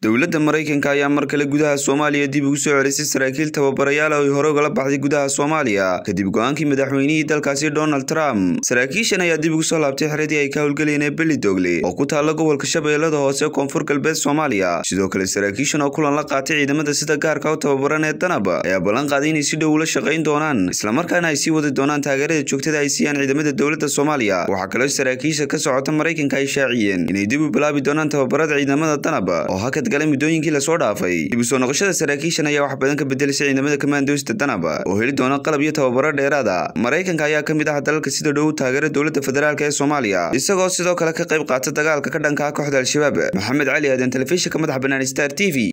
dowladda maraykanka ayaa mar kale gudaha soomaaliya dib ugu soo celisay saraakiil tababarayaal oo ay hore ugala baxday gudaha soomaaliya kadib go-aankii madaxweynihii dalkaasi donald trump saraakiishan ayaa dib ugu soo laabtay xeradii ay ka howlgelayeen ee belidogle oo ku taalla gobolka shabeellada hoose koonfur galbeed soomaaliya sidoo kale saraakiishan oo kulan la qaatay ciidamada sida gaarka u tababaran ee danab ayaa ballan qaaday inay si dhow ula shaqayn doonaan islamarkaana ay sii wadi doonaan taageerada joogtada ay siiyaan ciidamada dowladda soomaaliya waxaa kaloo saraakiisha ka socota maraykanka ay shaaciyeen inay dib u bilaabi doonaan tababarada ciidamada danab oo hakad galay muddooyinkii lasoo dhaafay dib u soo noqoshada saraakiishan ayaa wax badan ka bedelisay ciidamada kamaandoosta danab oo heli doona qalab iyo tababaro dheeraada maraykanka ayaa ka mid ah dalalka sida dhow taageera dowladda federaalk ee soomaaliya isagoo sidoo kale ka qayb qaata dagaalka ka dhanka ah kooxda al-shabaab maxamed cali aadan telefishinka madaxa bannaan star t v